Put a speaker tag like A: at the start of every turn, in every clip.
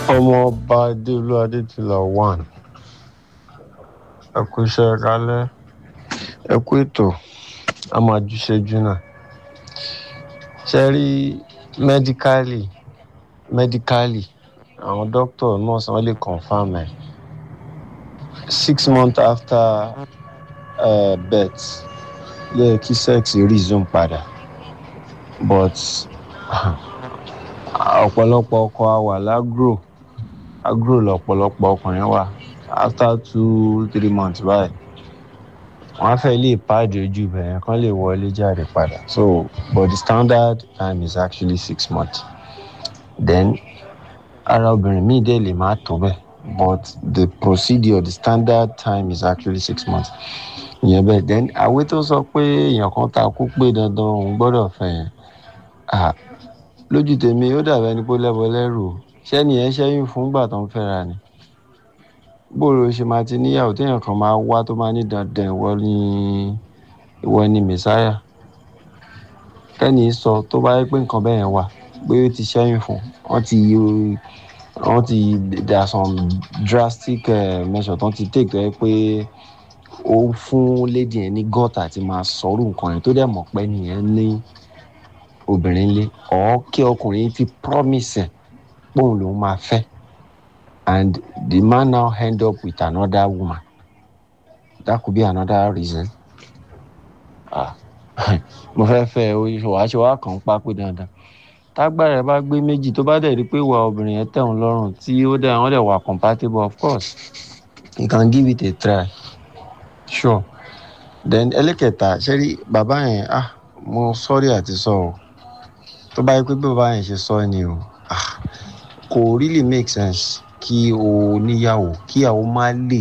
A: ọmọọba adéolú adétìlá one ẹ kú iṣẹ́ kálẹ̀ ẹ kú ètò a máa jùṣẹ́jú náà ṣe rí mẹ́díkálì mẹ́díkálì àwọn dókítà nọ́ọ̀sì wọn lè confam ẹ̀ six months after uh, birth yẹ kí sex resume padà but ọ̀pọ̀lọpọ̀ ọkọ àwà lágro agro lọ̀pọ̀lọpọ̀ ọkùnrin wà after two three months báyìí wọ́n á fẹ́ lè pàdé ojú bẹ̀rẹ̀ kan lè wọlé jáde padà so but the standard time is actually six months then ara obìnrin míì dẹ̀ lè má tó bẹ́ẹ̀ but the procedure the standard time is actually six months ìyẹn bẹ́ẹ̀ then àwé tó sọ pé èèyàn kan ta kú pé dandan òun gbọ́dọ̀ fẹ́ yẹn ah lójú tèmi ó dàbẹ́ ni pé lẹ́bọ lẹ́rù o ṣẹ́ni ẹ̀ ṣẹ́yìn fún gbà tó ń fẹ́ra ni bóòrò ṣe máa ti níyàwó téèyàn kan máa wá tó máa ní dandan ìwọ ni ìwọ ni mẹsáyà kẹ́ni sọ tó bá yẹ pé nǹkan bẹ́ẹ̀ yẹn wà pé ó ti ṣẹ́yìn fún wọ́n ti wọ́n ti there are some drastic uh, measures tó ti take tó yẹ pé ó fún lady yẹn ní gọ́tà àti máa sọ̀rọ̀ nǹkan yẹn tó dẹ̀ mọ̀ pé nìyẹn ní obìnrin lé ọ̀ kí ọkùnrin ti promise ẹ̀ póun lòún máa fẹ́ and the man now end up with another woman that could be another reason ah mo fẹ́ fẹ́ wàá ṣe wàá kàn ń pa pé dandan tágbára ẹ bá gbé méjì tó bá dẹ̀ rí pé ìwà obìnrin yẹn tẹ̀ ń lọ́rùn tí ó dẹ̀ wọ́n dẹ̀ wà compatible of course you can give it a try sure then ẹlẹ́kẹta ṣe rí bàbá yẹn ah mo sọ́rí àti sọ o tó bá yẹ pé bí bàbá yẹn ṣe sọ ni o ah kò really make sense kí o níyàwó kíyàwó má lè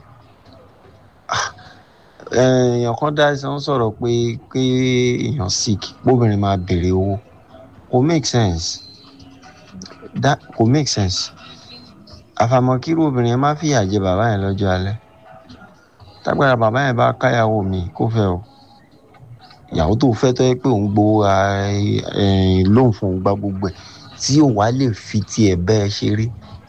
A: èèyàn kan dá ẹsẹ̀ ń sọ̀rọ̀ pé pé èèyàn sick bóbìnrin máa béèrè owó kò make sense that kò make sense àfàmọ́ kírú obìnrin yẹn má fìyà jẹ bàbá yẹn lọ́jọ́ alẹ́ tágbára bàbá yẹn bá káyàwó mi kó fẹ́ o ìyàwó tó fẹ́ tó yẹ pé òun gbowó lóun fún òun gba gbogbo ẹ̀ tí ò wá lè fi tiẹ̀ bẹ́ẹ̀ ṣeré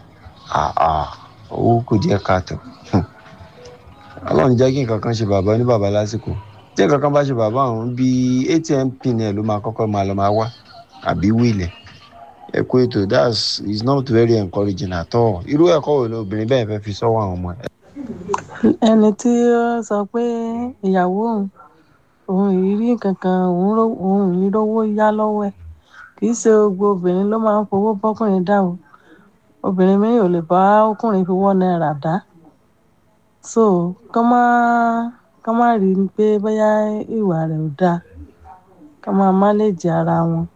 A: owó kò jẹ́ káàtó ọlọ́run jẹ́ kí nǹkan kan ṣe bàbá ní bàbá lásìkò tí nǹkan kan bá ṣe bàbá òun bí atm pin ẹ̀ ló máa kọ́kọ́ máa lọ máa wá àbí wíìlẹ̀ ẹ kó ètò that's is not very encouraging at all irú ẹ̀kọ́ wo ni obìnrin bẹ́ẹ̀ fẹ́ fi sọ́wọ́ àwọn ọmọ ẹ̀.
B: ẹni tí ó sọ pé ìyàwó òun òun ìrírí kankan òun ìrówó yá lọ́wọ́ ẹ̀ kì í ṣe gbogbo obìnrin ló máa ń fowó bọ́kùnrin dá o obìnrin mi ò lè bá ọkùnrin fi wọ́n náírà dá so kán má kán má rí i pé bóyá ìwà rẹ̀ ò dáa kán máa máléèjì ara wọn.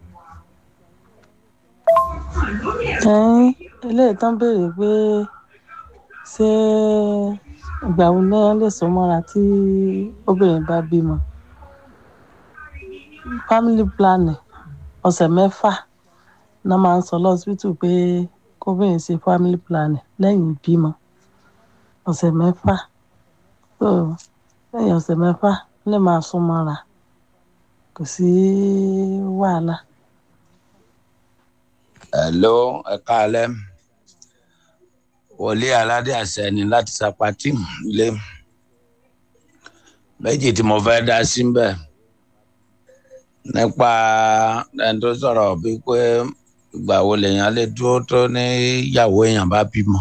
B: ẹ̀yin eléyìí tán béèrè pé ṣé ìgbà wo ni wọ́n lè so mọ́ra tí obìnrin bá bímọ family planning ọ̀sẹ̀ mẹ́fà náà máa ń sọ lọ́sibítù pé kóbìnrin ṣe family planning lẹ́yìn ìbímọ ọ̀sẹ̀ mẹ́fà so lẹ́yìn ọ̀sẹ̀ mẹ́fà lè máa sún mọ́ra kò sí wàhálà.
C: hello ẹ káalẹ́ wòlíì aládé àṣẹ ni láti sapati ilé méjì tí mo fẹ́ dá sí ń bẹ̀ nípa ẹni tó sọ̀rọ̀ bíi pé ìgbà wo lèèyàn lè dúró tó ní ìyàwó èèyàn bá bímọ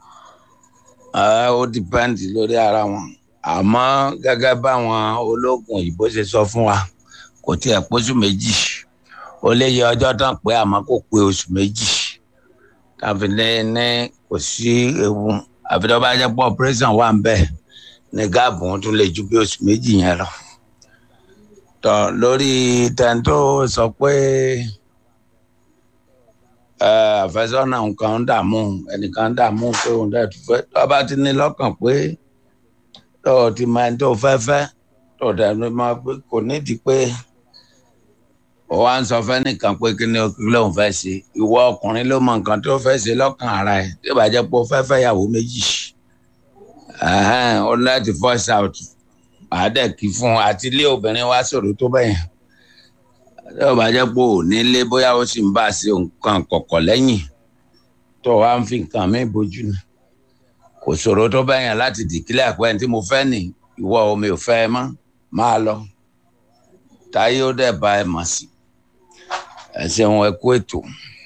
C: ó dìpẹ́ǹdì lórí ara wọn àmọ́ gẹ́gẹ́ báwọn ológun òyìnbó ṣe sọ fún wa kò tiẹ̀ pósù méjì ó lè yẹ ọjọ́ tán pé àmọ́ kò pé oṣù méjì tàbí ní ní kò sí ewu àfi tó bá jẹ́ pé operation wà ń bẹ̀ ní gáàbù wọn tún lè ju bí oṣù méjì yẹn lọ tọ lórí tẹ̀ǹtò sọ pé àfẹ́sọ́nà nǹkan ń dààmú ẹnìkan ń dààmú pé òun dẹ̀ tó fẹ́ tó bá ti ní lọ́kàn pé tó o ti máa ń tó fẹ́ fẹ́ tó dẹ̀ ló máa pé kò nídìí pé ó wá ń sọ fẹ́ nìkan pé kí ni lóun fẹ́ ṣe ìwọ ọkùnrin ló mọ nǹkan tó fẹ́ ṣe lọ́kàn ara ẹ̀ tí ó bá jẹ́ pé ó fẹ́ fẹ́ yàwó méjì ó láti force out àádẹ́ kí fún un àti ilé obìnrin wá sọ̀rọ̀ tó bẹ́yẹn tí ó bá jẹ́ pé ò nílé bóyá ó sì ń bá a ṣe nǹkan kọ̀kọ̀ lẹ́yìn tó wá ń fi nǹkan mi bójú ni kò ṣòro tó bá yàn láti dìkílẹ̀ àpẹ́ tí mo fẹ́ nì ìwọ omi ò fẹ́ ẹ mọ́ máa lọ táyé ó dẹ̀ bá ẹ mọ̀ sí ẹ ṣeun ẹ kú ètò.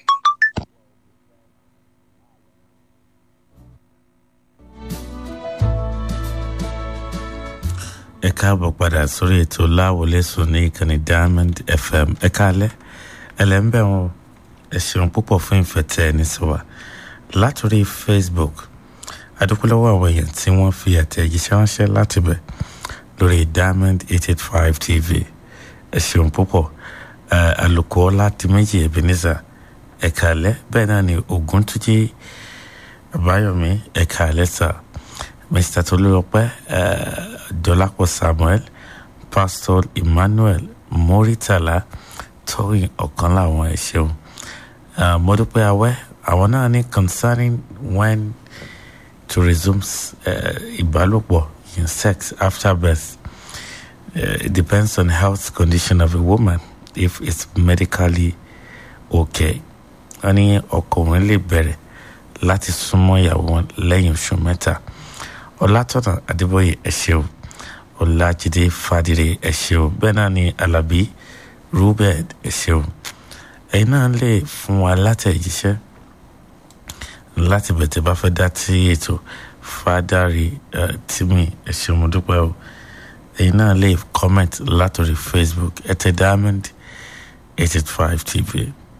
D: ẹ káàbọ̀ padà sórí ètò láwọlé sùn ní ìkànnì diamond fm ẹ káalẹ́ ẹlẹ́ńbẹ̀ wọn ẹ ṣeun púpọ̀ fún ìfẹ̀tẹ̀ ẹni sí wa látòrí facebook adúpẹ́lọ́wọ́ àwọn èèyàn tí wọ́n fi àtẹ̀jíṣẹ́ ránṣẹ́ láti bẹ̀ lórí diamond eight eight five tv ẹ ṣeun púpọ̀ àlùkò láti méjì ebenezer ẹ káalẹ́ bẹ́ẹ̀ náà ni ògúntújì àbáyọ̀mí ẹ káalẹ́ sáà mr tolúlọpẹ uh, dọlápọ̀ samuel pastor emmanuel moritala tóyìn ọ̀kan láwọn ẹ ṣeun uh, mo dúpẹ́ awẹ́ àwọn náà ní concerning when to resume uh, ìbálòpọ̀ in sex after birth uh, it depends on health condition of a woman if it's medically okay wọ́n ní ọkùnrin lè bẹ̀rẹ̀ láti súnmọ́ ìyàwó wọn lẹ́yìn oṣù mẹ́ta ọlátọ̀nà adébóyè ẹ̀ṣẹ̀wò ọlájídé fàdírè ẹ̀ṣẹ̀wò bẹ́ẹ̀ náà ni alábí rúbẹ̀d ẹ̀ṣẹ̀wò ẹ̀yin náà lè fún wa látẹ̀jíṣẹ́ láti bẹ̀tẹ̀ bá fẹ́ dá tí ètò fàdárì tìmí ẹ̀ṣẹ̀wò mo dúpẹ́ o ẹ̀yin náà lè comment látòrí facebook ẹ̀tẹ̀ diamond eight eight five tv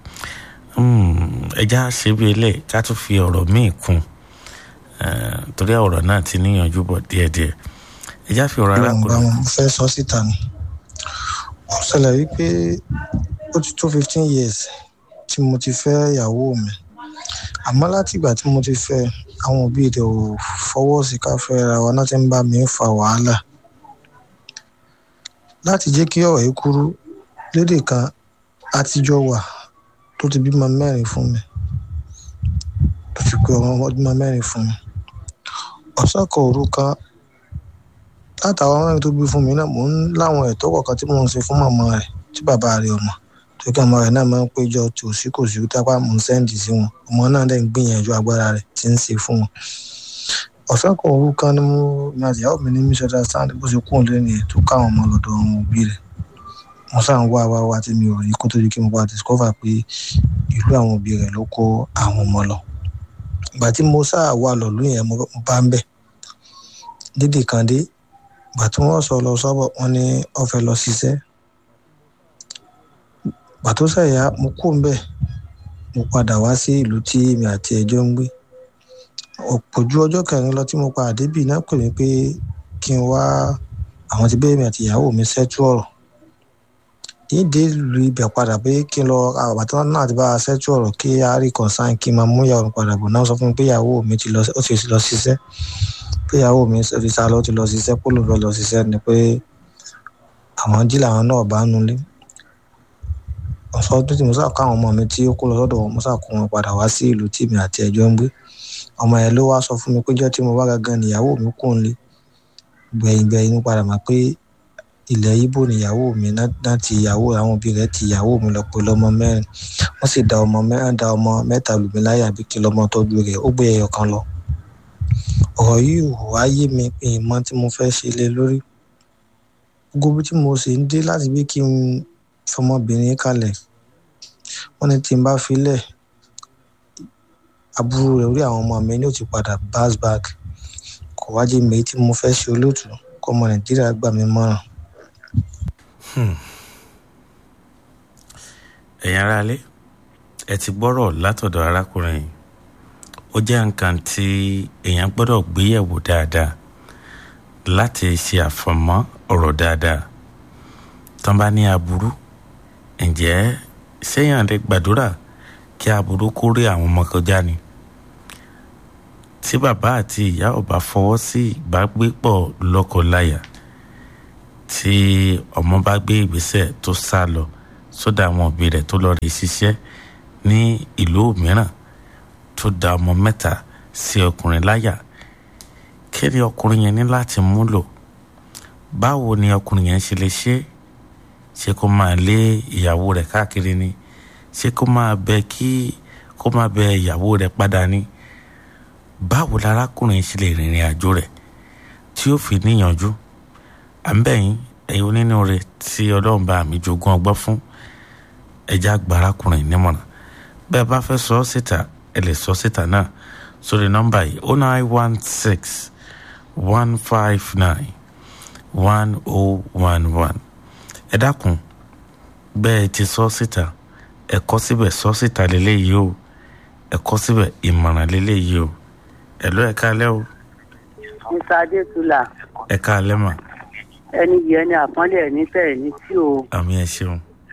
D: ẹja ṣe bí eléyìí ká tún fi ọ̀rọ̀ míì kún torí ọ̀rọ̀ náà ti níyànjú bọ̀ díẹ̀díẹ̀ ẹjá fi ọ̀rọ̀ arákùnrin.
E: mo fẹ́ sọ síta ni ó ṣẹlẹ̀ wípé ó ti tó fifteen years tí mo ti fẹ́ ìyàwó mi àmọ́ láti ìgbà tí mo ti fẹ́ àwọn òbí rẹ̀ ò fọwọ́ sí ká fẹ́ ra wa náà ti ń bá mi fa wàhálà láti jẹ́ kí ọ̀rọ̀ yìí kúrú lédè kan àtijọ́ wà tó ti bímọ mẹ́rin fún mi tó ti pé ọmọ ọdún mẹ́rin fún mi ọ̀sán kan òru kan látàwọn mẹ́rin tó bí fún mi náà mò ń láwọn ẹ̀tọ́ kọ̀ọ̀kan tí mò ń ṣe fún màmá rẹ̀ tí bàbá rẹ̀ ọmọ tó kí ọmọ rẹ̀ náà máa ń péjọ tòsí kò sí tápá mò ń sẹ́ǹdì sí wọn ọmọ náà dẹ̀ ń gbìyànjú agbára rẹ̀ tí ń ṣe fún wọn. ọ̀sán kan òru kan ni mo ní àtìyàwó mi ní misunderstand bó ṣe kúrò lẹ́nu ẹ̀ tó káwọn ọmọ lọ́dọ̀ ọmọ òbí rẹ̀ mo sáà ń wá wá wá tí mi ò rí kó tó di kí mo bá discover pé ìlú àwọn òbí rẹ̀ ló kó àwọn ọmọ lọ ìgbà tí mo sáà wà lọ́lú yẹn mo bá ń bẹ̀ dídì kan dé ìgbà tí wọ́n sọ lọ sọ́bọ̀ wọ́n ní ó fẹ́ lọ ṣiṣẹ́ ìgbà tó sẹ̀yà mo kú ńbẹ̀ mo padà wá sí ìlú tí èmi àti ẹjọ́ ń gbé ọ̀pọ̀ ju ọjọ́ kẹrin lọ tí mo padà débì náà pè mí pé kí n wá àwọn ti bẹ́ẹ̀ mi àti ìyàwó mi ṣẹ́tú ọ̀rọ̀ yìí dé lu ibẹ̀ padà pé kí n lọ àbàtà náà ti bá a ṣẹ́tú ọ̀rọ̀ kí a rí consign kí n máa mú ìyàwó mi padà bọ̀ náà sọ fún mi pé ìyàwó mi ti lọ ó ti lọ ṣiṣẹ́ pé ìyàwó mi ti sá lọ ti lọ ṣiṣẹ́ kó ló fẹ́ lọ ṣiṣẹ́ ni pé àwọn jí làwọn náà bá nulẹ̀ ọ̀sọ́ tó ti mo sá kó àwọn ọmọ mi tí ó kó lọ sọ́dọ̀ wọn mo sá kó wọn padà wá sí ìlú tí mi àti ẹjọ́ ń gbé ọmọ yẹn ló wá sọ fún mi pé jọ́ tí mo bá gangan níyàwó mi kò ń lé gbẹ̀yìn gbẹ̀yìn mo padà mọ̀ pé ilẹ̀ ibo níyàwó mi náà ti ìyàwó àwọn òbí rẹ̀ ti ìyàwó mi lọ pé lọ́mọ mẹ́rin wọ́n sì da ọmọ mẹ́rin da ọmọ mẹ́ta lù mí láyà bí kí lọ́mọ tọ́jú rẹ̀ ó gbé ẹyọ kan lọ ọ̀rọ̀ yìí ò wá yé mi pé ìmọ̀ tí mo fẹ́ ṣe lé lórí gbogbo bí tí mo sì ń dé láti bí kí n fọmọbìnrin kalẹ̀ wọ́n ní tí n bá filẹ̀ aburú rẹ̀ orí àwọn ọmọ mi ní ò ti padà bounce back kò wá jẹ́ mi tí mo fẹ́ ṣe olóòtú kọ́ ọmọ nàìjíríà gbà mí mọ́ràn.
D: ẹ̀yin aráalé ẹ ti gbọ́rọ̀ látọ̀dọ̀ arákùnrin yìí ó jẹ́ nǹkan tí èèyàn gbọ́dọ̀ gbéyẹ̀wò dáadáa láti ṣe àfọ̀mọ́ ọ̀rọ̀ dáadáa tán bá ní aburú ǹjẹ́ séèyàn lè gbàdúrà kí aburú kó rí àwọn ọmọ kọjá ni tí bàbá àti ìyá ò bá fọwọ́ sí ìbágbépọ̀ lọ́kọláya tí ọmọ bá gbé ìgbésẹ̀ tó sá lọ sódà àwọn òbí rẹ̀ tó lọ rí ṣiṣẹ́ ní ìlú mìíràn tó da ọmọ mẹ́ta sí ọkùnrin láyà kí ni ọkùnrin yẹn ní láti múlò báwo ni ọkùnrin yẹn ṣe lè ṣe ṣé kó máa lé ìyàwó rẹ̀ káàkiri ni ṣé kó máa bẹ kí kó má bẹ ìyàwó rẹ̀ padà ní báwo larákùnrin ṣe lè rìnrìn àjò rẹ̀ tí ó fi níyànjú à ń bẹ̀ yín ẹ̀yin onínúure tí ọlọ́run bá mi jogún ọgbọ́n fún ẹja gba arákùnrin nímọ̀ràn bẹ́ẹ̀ bá fẹ́ sọ ọ́ síta ẹ lè sọ síta náà sórí nọ́mbà yìí oh nine one six one five nine one oh one one ẹ dákun bẹ́ẹ̀ ti sọ síta ẹ kọ síbẹ̀ sọ síta lélẹ́yìí o ẹ kọ síbẹ̀ ìmọ̀ràn lélẹ́yìí o ẹ lọ ẹ káalẹ́ o
F: mr adétúlà
D: ẹ káalẹ́ mà
F: ẹni yìí ẹni àpọ́nlé ẹni tẹ̀ ní tí o
D: àmì ẹ ṣeun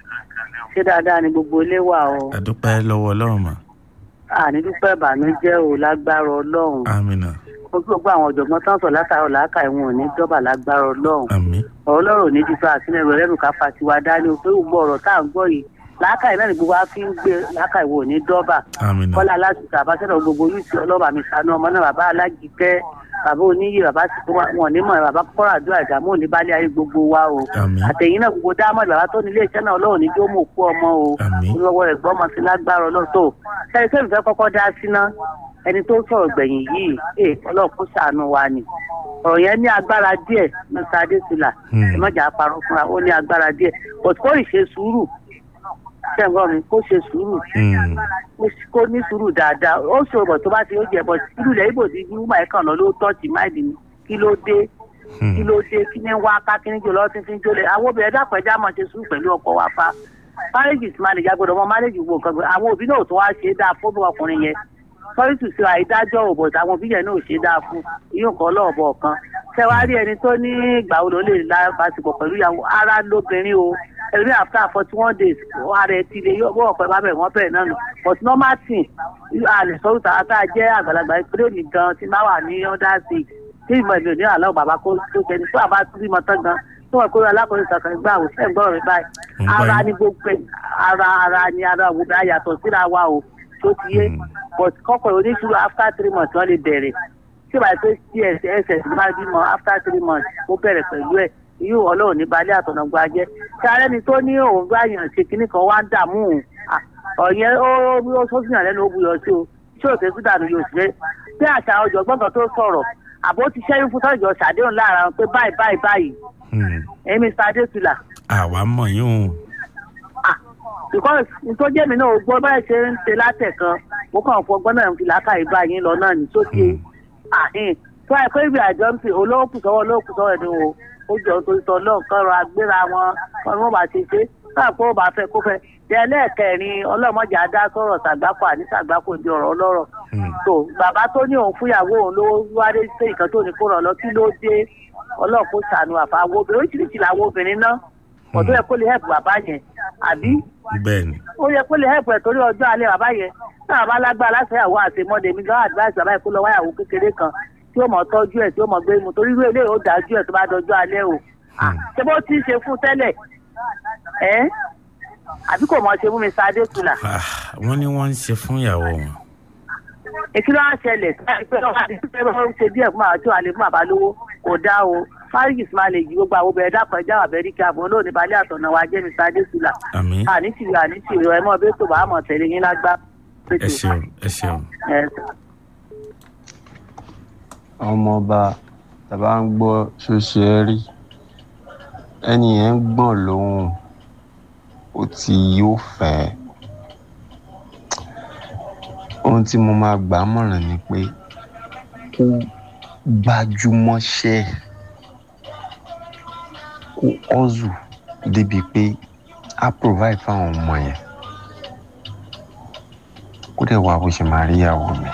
F: ṣé dáadáa ni gbogbo ilé wà o
D: àdúpẹ́ lọ́wọ́ ọlọ́run mà
F: àní dúpẹ́ ìbànújẹ́ o lágbára ọlọ́run
D: àmìnà
F: ó gbogbo àwọn ọ̀jọ̀gbọ́n tán sọ látàrọ̀ làákà ìwọ̀n ò ní dọ́bà lágbára ọlọ́run
D: àmì
F: ọ̀rọ̀ ọlọ́run ò ní jíjọ àtúnẹ̀ rẹ̀ lẹ́nu ká fa tiwa dání o pé gbogbo ọ̀rọ̀ tá à ń gbọ́ yìí làákà ìnáà ní gbogbo wa fi ń gbé làákà ìwọ̀n ò ní dọ́bà
D: àmìnà
F: kọ́lá aláṣùkà àbáṣẹ́dọ̀ gbogbo yìí ọlọ́ba mi sànú ọmọ náà bàbá alájíkẹ́ bàbá oníyè bàbá tí wọn ní mọ̀ bàbá kọ́ra àdúrà ìdààmú òní bá lé ayé gbogbo wa o
D: àmì
F: àtẹ̀yìn náà gbogbo dámọ̀dì bàbá tó nílé iṣẹ́ náà ọlọ́run ní jó mọ̀ kú ọmọ o
D: àmì
F: olówó rẹ̀ gbọ́ ọmọ sí lágbára ọlọ́run tó ṣẹ́ni tó ìfẹ́ kọ́kọ́ dá sí ná ẹni tó sọ̀rọ̀ gbẹ̀yìn yìí ẹ̀ ọlọ́run kó ṣàánú wa ni ọ̀rọ̀ yẹn ní agbára díẹ̀ mr adesina
D: Hmm.
F: ìmọ̀jà parọ́ fúnra ó ní agbára díẹ̀ but kó ì ṣe sùúrù ṣẹ́ǹgbọ́n mi kó ṣe sùúrù
D: Hmm.
F: kó ní sùúrù dáadáa ó ṣòro bọ̀ tó bá ti ó jẹ bọ̀ sùúrù lẹ́yìn bò ti ní wúmọ̀ ẹ̀kan lọ ló tọ́ọ̀tì máìlì mi kí ló dé kí
D: Hmm.
F: ló dé kí ní wá ká kí ní jò lọ́ọ́ títí jólè àwọn obìnrin dàpọ̀ ẹja máa ṣe sùúrù pẹ̀lú ọkọ wa fa marriage is marriage agbọ́dọ̀ mọ marriage wo nǹkan gbọ́dọ̀ àwọn òbí náà tó wá ṣe é dáa fún ọkùnrin yẹn sorry to say àìdájọ́ ò bọ̀ àwọn òbí yẹn náà ò ṣe é dáa fún ìyóò kan lọ́ọ̀bọ̀ kan ṣé wàá rí ẹni tó ní ìgbà wo ló lè lábàṣepọ̀ pẹ̀lú ìyàwó ara lóbìnrin o ẹ̀rí after forty one days ara ẹ̀ ti lè yọ bọ́ ọ̀pẹ bá bẹ̀ wọ́n bẹ̀ náà nù but normal thing àlè sọ́rùn tàwa tá a jẹ́ àgbàlagbà ìpínlẹ̀ òní gan tí máa wà ní under six tí ìmọ̀ ìlú ní àlọ́ bàbá kó tó ṣẹni tó àbá tó bímọ tán gan tó wọ́n kó alákòóso kankan gbà wò sẹ́yìn gbọ́dọ̀ rẹ̀ báyìí
D: Ń gbọ́
F: ara
D: yín.
F: ni gbogbo ẹ̀ ara ara ni ara wo bá yàtọ̀ síra wa o tó ti yé
D: Hmm.
F: but kọ́kọ́ oníṣòro after three months wọ́n lè bẹ̀rẹ̀ tí ìbá pé css ss máa bímọ after three months ó bẹ̀rẹ̀ pẹ̀lú ẹ̀ yóò ọlọ́run ní balẹ̀ àtọ̀nàgbà jẹ́ tí ara ẹni tó ní òun bá yàn ṣe kinní kan wá ń dààmú òun à, ọ̀yẹ́ ó ó sọ́sìyàn lẹ́nu ó buyọ̀ sí o ṣé òkè sí dànù yóò ṣe bí àṣà ọ̀jọ̀gbọ́n kan tó sọ̀rọ̀ àbó ti ṣẹ́yìn fún tọ́jọ́ ṣàdéhùn láàrin àwọn pé báyìí báyìí báyìí
D: Hmm.
F: èmi sàdétùlà
D: àwa mọ̀ yín o
F: ah because nítorí èmi náà ò gbọ́ báyìí ṣe ń ṣe látẹ̀kan mo kàn fọ ọgbọ́n náà ń fi làákàyè bá yín lọ náà ní sókè àhín tó àìpé ìgbà àjọ ń fi olóòkù sọ́wọ́ olóòkù sọ́wọ́ ẹni o ó jọ torí tọ́ lọ́ọ̀ kan rọ agbéra wọn wọn ni wọ́n bá ti ṣe káà kó bá fẹ́ kó fẹ́ jẹ́ ẹlẹ́ẹ̀kẹrin ọlọ́mọdé adá sọ̀rọ̀ sàgbákò àní sàgbákò di ọ̀rọ̀ ọlọ́rọ̀
D: Hmm.
F: tó bàbá tó ní òun fúyàwó òun ló wáyé sí ìkan tó ní kó rọ̀ lọ kí ló dé ọlọ́run kó ṣàánú àfàwọ́ obìnrin oríṣiríṣi làwọn obìnrin náà ọ̀dọ́ yẹ kó lè hẹ́pù bàbá yẹn àbí
D: bẹ́ẹ̀ ni
F: ó yẹ kó lè hẹ́pù ẹ̀ torí ọjọ́ alẹ́ bàbá yẹn náà bá lágbára láṣẹyàwó àtẹmọ́dé mi gan advice bàbá yẹn kó lọ wáyàwó kékeré kan tí ó mọ̀ tọ́jú ẹ̀ tí ó mọ̀ gbé mu torí irú eléyìí ó dájú ẹ̀ tó bá dọjọ́ alẹ́ o Ah, ṣé bó ti ń ṣe fún tẹ́lẹ̀ ẹ́ àbí kò mọ̀ ṣe fún mi sáadé tula
D: Ah, wọ́n ní wọ́n ń ṣe fún ìyàwó wọn
F: èkí ló wá ṣẹlẹ̀ pé ọba àti pé wọ́n ń ṣe díẹ̀ fún àwọn tí wàá lè fún bàbá lówó kò dá o fárígìs máa lè yí gbogbo àwọn obìnrin dákan ẹja wà bẹ́ẹ̀ kí àbọ̀ olóòní balẹ̀ àtọ̀nà wa jẹ́ mi sáadé tula
D: àmì
F: àní tìrì àní tìrì ẹ̀ mọ́ bẹ́ẹ̀ tó bá mọ̀ tẹ̀lé yín lágbá.
D: ẹ ṣeun ẹ ṣeun
F: Ẹ
A: ọmọọba tàbá ń gbọ́ ṣóṣe ẹ rí ẹni yẹn ń gbọ̀n lóhùn ó ti yóò fẹ́ ohun tí mo máa gbà á mọ̀ràn ni pé kó gbájúmọ́ṣẹ́ kó ọ́zù débi pé á provide fáwọn ọmọ yẹn kó dẹ̀ wá bó ṣe máa rí ìyàwó mi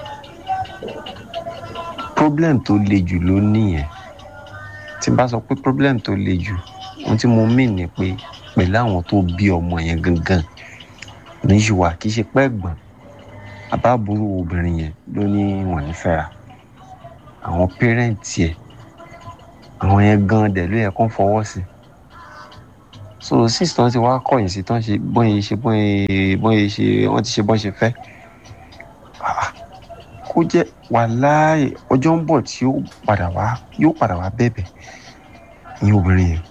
A: problem tó le jù ló nìyẹn tí n bá sọ pé problem tó le jù ohun tí mo mean ni pé pẹ̀lú àwọn tó bí ọmọ yẹn gangan níṣùwà kì í ṣe pẹ́ gbọ̀n àbábúrò obìnrin yẹn ló ní wọ́n ní fẹ́ra àwọn pẹ́rẹ́ǹtì ẹ̀ àwọn yẹn gan dẹ̀ ló yẹ kó fọwọ́ sí so since tí wọ́n ti wá kọ̀yìn sí tán ṣe bọ́n ṣe bọ́n bọ́n ṣe wọ́n ti ṣe bọ́n ṣe fẹ́ ah, kó jẹ́ wàláì ọjọ́ ń bọ̀ tí yóò padà wá yóò padà wá bẹ̀bẹ̀ ní obìnrin yẹn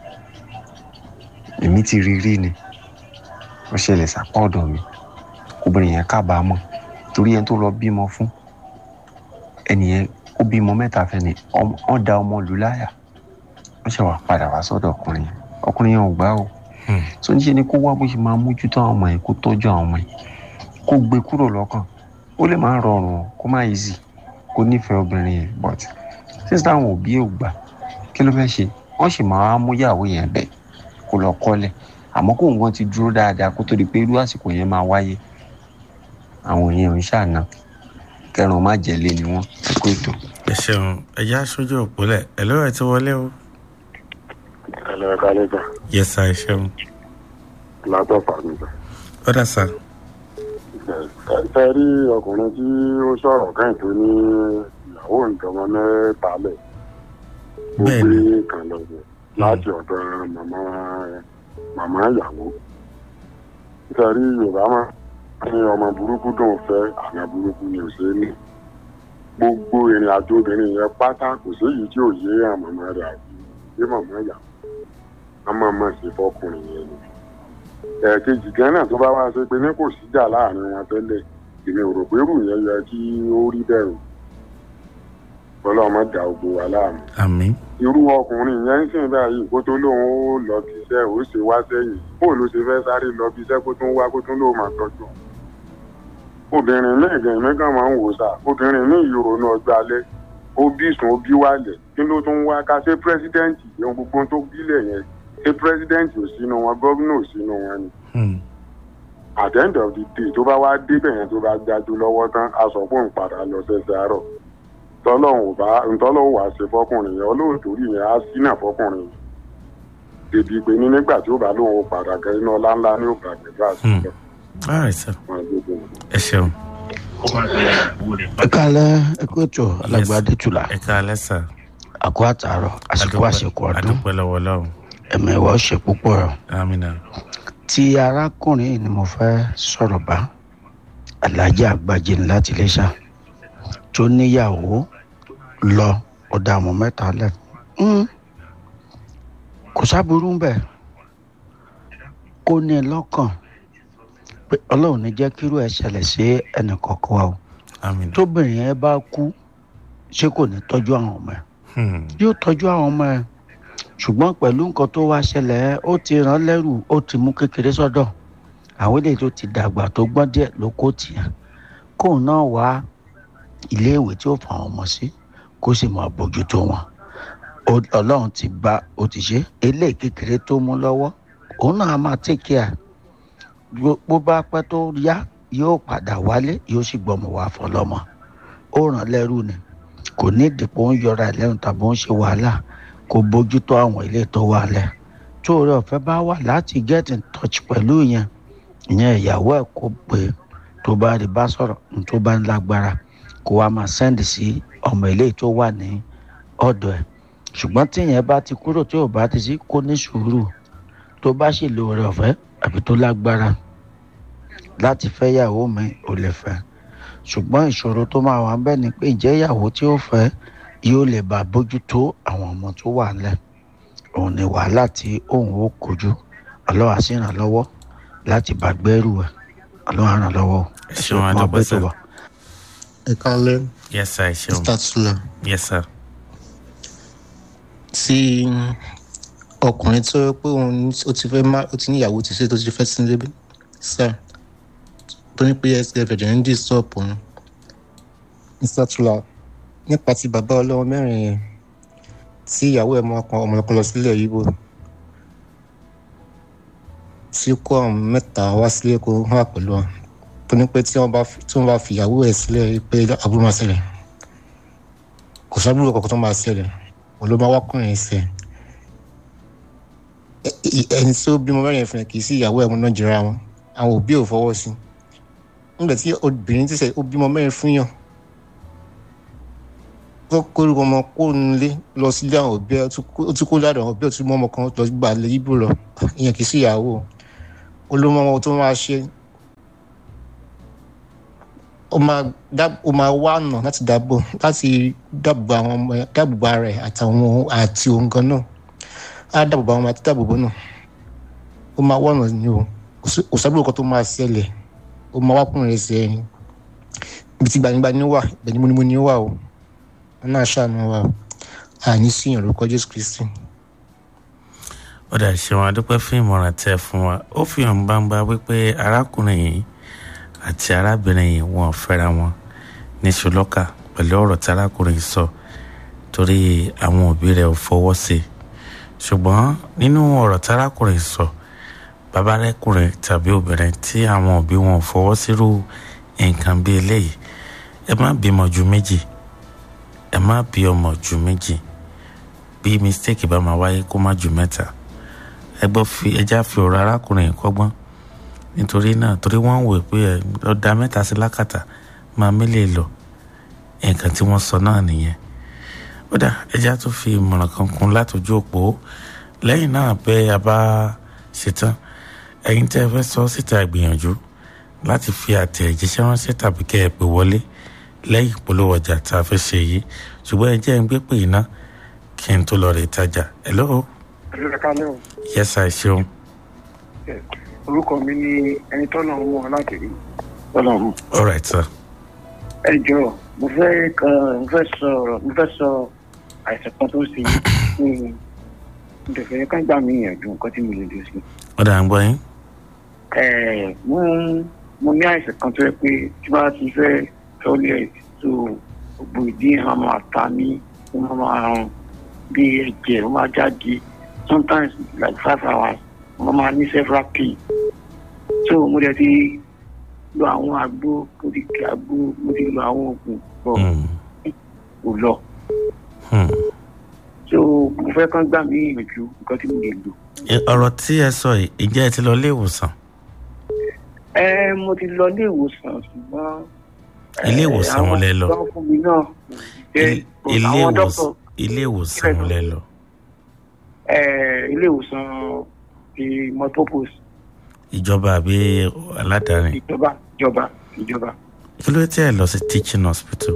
A: èmi ti rí rí ni ó ṣẹlẹ̀ sápá ọ̀dọ̀ mi obìnrin yẹn kábàámọ̀ torí ẹni tó lọ bímọ fún ẹnìyẹn ó bímọ mẹ́ta fẹ́ni wọ́n da ọmọ lù láyà wọ́n ṣe wà padà wá sọ́dọ̀ ọkùnrin yẹn ọkùnrin yẹn ò gbà o so níṣẹ́ ni kó wá bó ṣe máa mójútó àwọn ọmọ yẹn kó tọ́jú àwọn ọmọ yẹn kó gbé kúrò lọ́kàn ó lè má rọrùn o kó má easy kó nífẹ̀ẹ́ obìnrin yẹn but since táwọn òbí ò gbà kí ló fẹ́ ṣe wọ́n sì máa mú ìyàwó yẹn bẹ̀ kó lọ kọ́lẹ̀ àmọ́ kó nǹkan ti dúró dáadáa kó tó di pé irú àsìkò yẹn máa wáyé àwọn èèyàn ń ṣàna kẹrùn má jẹ̀lé ni wọ́n kó ètò.
D: ẹ ṣeun ẹjẹ aṣojú òpólẹ ẹ ló ẹ ti wọlé o.
G: ẹ lọ ẹ kálẹ̀ sà
D: yẹ sá ẹ ṣeun.
G: látọ̀ fàmì sà.
D: ó dà sá.
G: ẹ rí ọkùnrin tí ó sọ̀rọ̀ kẹ́hìn tó ní ìyàwó nǹkan ọmọ mẹ́ta lẹ̀ ó
D: Bẹ́ẹ̀ni.
G: gbé kan lọ bẹ̀ láti ọ̀dọ̀ màmá màmá ìyàwó. ẹ rí yorùbá máa ní ọmọ burúkú dùn fẹ́ àná burúkú ni ò ṣe é ní. gbogbo ìrìn àjò obìnrin yẹn pátá kò séyìí tí ò yé àmàmà rẹ̀ àbí yé màmá ìyàwó. a máa máa ṣe fọkùnrin yẹn ni ẹ̀ẹ̀kejì gan náà tó bá wá ṣe pé ní kò síjà láàrin wọn tẹ́lẹ̀ èmi ò rò pé rù yẹn yẹ kí ó rí bẹ̀rù ọlọ́mọ dà gbogbo wa láàmú.
D: àmì.
G: irú ọkùnrin yẹn ń sìn báyìí kó tó lóun ó lọ bí iṣẹ́ ó ṣe wá sẹ́yìn bó ló ṣe fẹ́ sáré lọ bí iṣẹ́ kó tún wá kó tún lóun máa tọ́jú òun. obìnrin míì gan èmi kan máa ń wò sá obìnrin míì ìrònú ọjọ́ alẹ́ ó bí sùn ó bí wálẹ̀ kí ló tún wá ká ṣe pírẹ́sídẹ́ǹtì ohun gbogbo tó bílẹ̀ yẹn ṣé pírẹsidẹ́ǹtì ò sínú wọn gómìnà ò sínú wọn ni. at the end of the day tó bá wá débẹ̀ yẹn tó bá gbájú lọ́wọ́ tán a sọ pé òun padà lọ sẹ́sẹ̀ àárọ̀ tọ́lọ́hún ò bá ntọ́lọ́hún wàá ṣe fọkùnrin yẹn olóòtú rí yẹn á sínà fọkùnrin yẹn dèbí pé ní nígbà tí ó bá lóun ó padà gẹ iná ọlá ńlá ní òkè àgbẹ̀dẹ àṣìṣe
D: all right sir
G: wọn gbogbo wọn.
D: ẹ ṣeun.
H: ẹ kálẹ̀ ẹ kó ètò alágbádé tula
D: ẹ káalẹ́ sà.
H: àkó àtàrọ̀ àsìkò àsìkò ọdún
D: adúpẹ́ lọ́wọ́ lọ́hùn.
H: ẹ̀mẹ̀wá ṣe púpọ̀ rẹ̀
D: amina.
H: tí arákùnrin yìí ni mo fẹ́ sọ̀rọ̀ bá alájà àgbàjì ní láti iléṣà tó níyàwó lọ ọ̀dà àwọn mẹ́ta lẹ̀ Mm. kò sábúrú ń bẹ̀ kó ní i lọ́kàn pé ọlọ́run ní jẹ́ kírú ẹ̀ ṣẹlẹ̀ sí ẹnì kọ̀ọ̀kan wa o
D: amina.
H: tóbìnrin yẹn bá kú ṣé kò ní tọ́jú àwọn ọmọ ẹ̀
D: Hmm.
H: yóò tọ́jú àwọn ọmọ ẹ̀ ṣùgbọ́n pẹ̀lú nǹkan tó wá ṣẹlẹ̀ ẹ́, ó ti rán lẹ́rù ó ti mú kékeré sọ́dọ̀ àwọn eléyìí tó ti dàgbà tó gbọ́n díẹ̀ ló kó tìyà kóun náà wá iléèwé tí ó fà wọn mọ̀ sí kó sì máa bójútó wọn Ó- ọlọ́run ti bá ó ti ṣe eléyìí kékeré tó mú lọ́wọ́ òun náà á máa take care Bó- bó bá pẹ́ tó yá yóò padà wálé yóò sì gbọ́mọ wá fọlọ́mọ ó ràn lẹ́rù ni kò ní ìdìpọ̀ ń yọra ẹ̀ lẹ́nu tàbí ó ń ṣe wàhálà kó bójútó àwọn ilé tó wà lẹ̀ tó oore ọ̀fẹ́ bá wà láti get in touch pẹ̀lú yẹn ìyẹn ìyàwó ẹ̀ kó pé tó bá rí bá sọ̀rọ̀ ní tó bá ń lágbára kó wá máa send sí ọmọ ilé tó wà ní ọ̀dọ̀ ẹ̀ ṣùgbọ́n tí ìyẹn bá ti kúrò tí ò bá ti sí kó ní sùúrù tó bá sì lo oore ọ̀fẹ́ àbí tó lágbára láti fẹ́ yàwó mi ò lè fẹ́ ṣùgbọ́n ìṣòro tó máa wà ń bẹ̀ ni pé ìjẹ́ ìyàwó tí ó fẹ́ yóò lè bá bójútó àwọn ọmọ tó wà ńlẹ̀ òun ni wàhálà tí òun ó kojú ọlọ́wà sì ràn lọ́wọ́ láti bá gbẹ́rù ẹ̀ ọlọ́wà ràn lọ́wọ́
D: ẹ ṣeun adúpẹ́ sà.
I: ẹ kálẹ̀
D: yes sir ẹ ṣeun.
I: mr tula
D: yes sir.
I: tí ọkùnrin tó yẹ pé òun ní- ó ti fẹ́ má ó ti níyàwó ti ṣe tó ti fẹ́ sí lébi sir tó ní pé sf ẹ̀jẹ̀ ń disturb òun mr tula nípa ti bàbá ọlọ́wọ́ mẹ́rin yẹn tí ìyàwó ẹ̀ máa kan ọmọ ọkọ lọ sílẹ̀ yíbo tí kó àwọn mẹ́ta wá sílé kó wà pẹ̀lú wọn tó ní pé tí wọ́n bá fi- tí wọ́n bá fi ìyàwó ẹ̀ sílẹ̀ pé àbúrò máa ṣẹlẹ̀ kò sábúrò kankan tó máa ṣẹlẹ̀ òun ló máa wákùnrin ẹsẹ̀ ẹni tí ó bímọ mẹ́rin fún ẹ kì í sí ìyàwó ẹ̀ mọ́ náà jìra wọn àwọn òbí ò fọwọ́ sí nígbà tí obìnrin ti sẹ ó bímọ mẹ́rin fún yàn tó kórìkọ ọmọ kó nílé lọ sílé àwọn òbí ẹ ó tún kó- ó tún kó ládàá àwọn òbí ẹ ó tún mọ ọmọ kan lọ gbà lé yíbò lọ ìyẹn kì í sí ìyàwó olómọ ọmọ tó máa ṣe ó máa dá- ó máa wá ọ̀nà láti dáàbò láti dáàbò àwọn ọmọ ẹ dáàbò ara ẹ àtàwọn àti òun gan náà á dáàbò àwọn ọmọ àti dáàbò náà ó máa wá ọ̀nà ni o kò sí- kò sábà kan tó máa ṣẹlẹ̀ ó máa wákùnrin ẹsẹ̀ ẹni ibi tí gbanigbani wà ibẹ̀ ni múnimúni wà o wọn náà ṣàánú wa o àní síyàn lórúkọ jésù kristi.
D: ó dà ṣeun adúpẹ́ fún ìmọ̀ràn tẹ́ ẹ fún wa ó fi hàn gbangba wípé arákùnrin yìí àti arábìnrin yìí wọn ò fẹ́ra wọn ní ṣùlọ́kà pẹ̀lú ọ̀rọ̀ tí arákùnrin yìí sọ torí àwọn òbí rẹ̀ ò fọwọ́ sí i ṣùgbọ́n nínú ọ̀rọ̀ tí arákùnrin yìí sọ bàbá rẹ́kùnrin tàbí obìnrin tí àwọn òbí wọn ò fọwọ́ sírú nǹkan bí eléyìí ẹ má bímọ ju méjì ẹ má bí ọmọ ju méjì bí mistake bá máa wáyé kó má ju mẹ́ta ẹ gbọ́ fi ẹja fi ọ̀rọ̀ arákùnrin yìí kọ́gbọ́n nítorí náà torí wọ́n ń wò pé ẹ lọ da mẹ́ta sí lákàtà máa mélèé lọ nǹkan tí wọ́n sọ náà nìyẹn ó dà ẹja tó fi ìmọ̀ràn kan kún látọjú òpó lẹ́yìn náà bẹ́ a bá ṣetán ẹ̀yin tẹ́ ẹ fẹ́ sọ síta ìgbìyànjú láti fi àtẹ̀jíṣẹ́ ránṣẹ́ tàbí kẹ́ ẹ pè wọlé lẹ́yìn ìpolówó ọjà tá a fẹ́ ṣe yìí ṣùgbọ́n ẹ jẹ́ ń gbé pè iná kí n tó lọ rè tajà hello
J: ẹ kálẹ́ o
D: yes i ṣeun
J: orúkọ mi ní ẹni tọ́nà ń wọ̀ láti rí tọ́nà mú.
D: all right sir
J: ẹ jọ mo fẹ́ kan mo fẹ́ sọ ọ̀rọ̀ mo fẹ́ sọ àìsàn kan tó ń ṣe mí mo tẹ̀ fẹ́ ká gbà mí ìyànjú nǹkan tí mo lè dé sí.
D: ó dà ń gbọ́ yín
J: ẹ mo mo ní àìsàn kan tó yẹ pé tí bá ti fẹ́ tọ́lẹ̀ tó gbogbo ìdí ẹ̀ máa máa ta mí ó máa máa rùn bí ẹ̀jẹ̀ ó máa jáde sometimes like five hours mo máa ní several pain so mo dẹ̀ ti lo àwọn àgbo mo ti kí àgbo mo ti lo àwọn oògùn pọ̀ kò lọ
D: Hmm.
J: so mo fẹ́ kán gbà mí ìyànjú nǹkan tí mo lè lò.
D: Ẹ- ọ̀rọ̀ tí ẹ sọ yìí ìjẹ́ ẹ ti lọ ilé ìwòsàn
J: ẹ mo ti lọ ilé ìwòsàn ṣùgbọ́n.
D: ilé ìwòsàn wo lẹ lọ
J: àwọn fún mi náà jẹ́
D: ilé
J: àwọn
D: ìwòsàn
J: dọ́kítọ̀
D: ilé ìwòsàn wo lẹ lọ
J: ẹ ilé ìwòsàn ti motopos
D: ìjọba àbí aládàáni
J: ìjọba ìjọba ìjọba.
D: kí ló tẹ́ ẹ lọ sí teaching hospital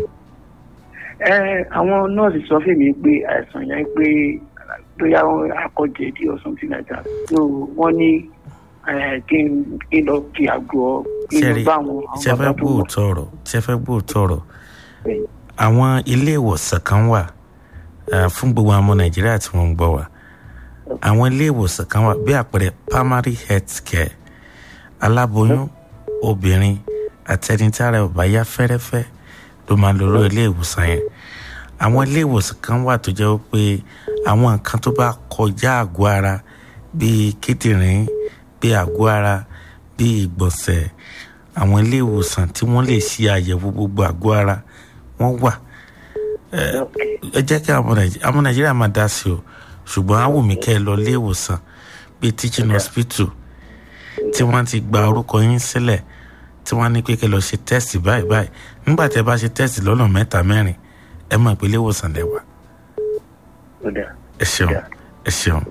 J: ẹ àwọn nọ́ọ̀sì sọ fún mi pé àìsàn yẹn pé bóyá wọn akọjẹdí or something like that so wọ́n ní ẹ, kí n kí n lọ kí àgọ́ kí n lọ
D: ṣẹ́rí
J: bá àwọn àwọn
D: ṣe fẹ́
J: bàbá tó mọ̀.
D: gbóòótọ́ ọ̀rọ̀ ṣe fẹ́ gbóòótọ́ ọ̀rọ̀ àwọn ilé ìwòsàn kan wà eh, fún gbogbo àwọn ọmọ nàìjíríà tí wọ́n ń gbọ́ wa àwọn ilé ìwòsàn kan wà bí àpẹẹrẹ primary health care aláboyún obìnrin àtẹnitára ọba yá fẹ́rẹ́fẹ́ ló máa lọ lọ ilé ìwòsàn yẹn àwọn ilé ìwòsàn kan wà tó jẹ́ pé àwọn nǹkan tó bá kọjá àgọ́ ara bíi kíndìnrín bíi àgọ́ ara bíi ìgbọ̀nsẹ̀ àwọn ilé ìwòsàn tí wọ́n lè ṣe àyẹ̀wò gbogbo àgọ́ ara wọ́n wà ẹ ẹ jẹ́ kí àwọn Nàìjí- àwọn nàìjíríà máa dá sí o ṣùgbọ́n á wù mí kẹ́ ẹ lọ ilé ìwòsàn bíi teaching hospital tí wọ́n ti gba orúkọ yín sílẹ̀ tí wọ́n ní pé kẹ́ ẹ lọ ṣe test báyìí báyìí nígbà tí ẹ bá ṣe test lọ́nà mẹ́ta mẹ́rin ẹ mọ̀ pé ilé ìwòsàn lẹ wà ẹ ṣeun ẹ ṣeun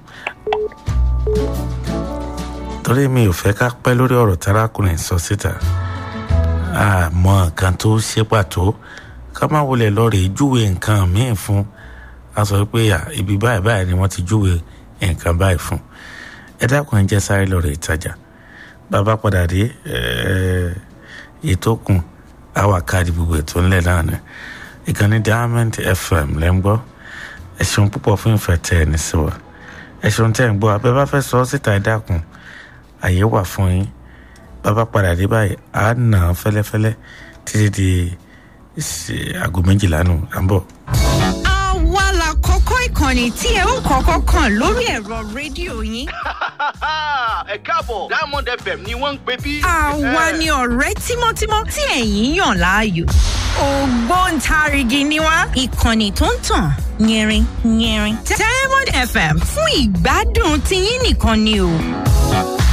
D: torí mi ò fẹ́ ká pẹ́ lórí ọ̀rọ̀ tárákùnrin sọ síta àmọ́ nǹkan tó ṣe pàtó ká má wọlé lọ́ọ̀rẹ́ júwe nǹkan míì fún a sọ pé à, ibi báyìí báyìí ni wọ́n ti júwe nǹkan báyìí fún ẹ dákun ẹ jẹ́ sáré lọ́ọ̀rẹ́ ìtajà bàbá padà dé ẹ, ètò kùn àwa káàdì gbogbo ètò ńlẹ̀ náà ni ìkànnì diamond fm lẹ́ ń gbọ́ ẹ ṣeun púpọ̀ fún ìfẹ́ tẹ ẹ ní sí wa ẹ ṣeun tẹ́ ẹ ń gbọ́ abẹ́ bá fẹ́ sọ ọ́ síta ẹ dákun àyè wà fún yín bàbá padà dé báyìí á nà án fẹ́lẹ́fẹ́lẹ́ títí di ṣe- aago méjìlá nù à ń bọ̀.
K: àwa la kọ́kọ́ ìkànnì tí ẹ ó kọ́kọ́ kàn lórí ẹ̀rọ rédíò yín.
L: ẹ káàbọ̀ diamond fm ni wọ́n ń pè bí.
K: àwa ni ọ̀rẹ́ tímọ́tímọ́ tí ẹ̀yin yàn láàyò. ògbóǹtarìgì ni wá ìkànnì tó ń tàn yẹrin yẹrin. diamond fm fún ìgbádùn tiyín nìkan ni o.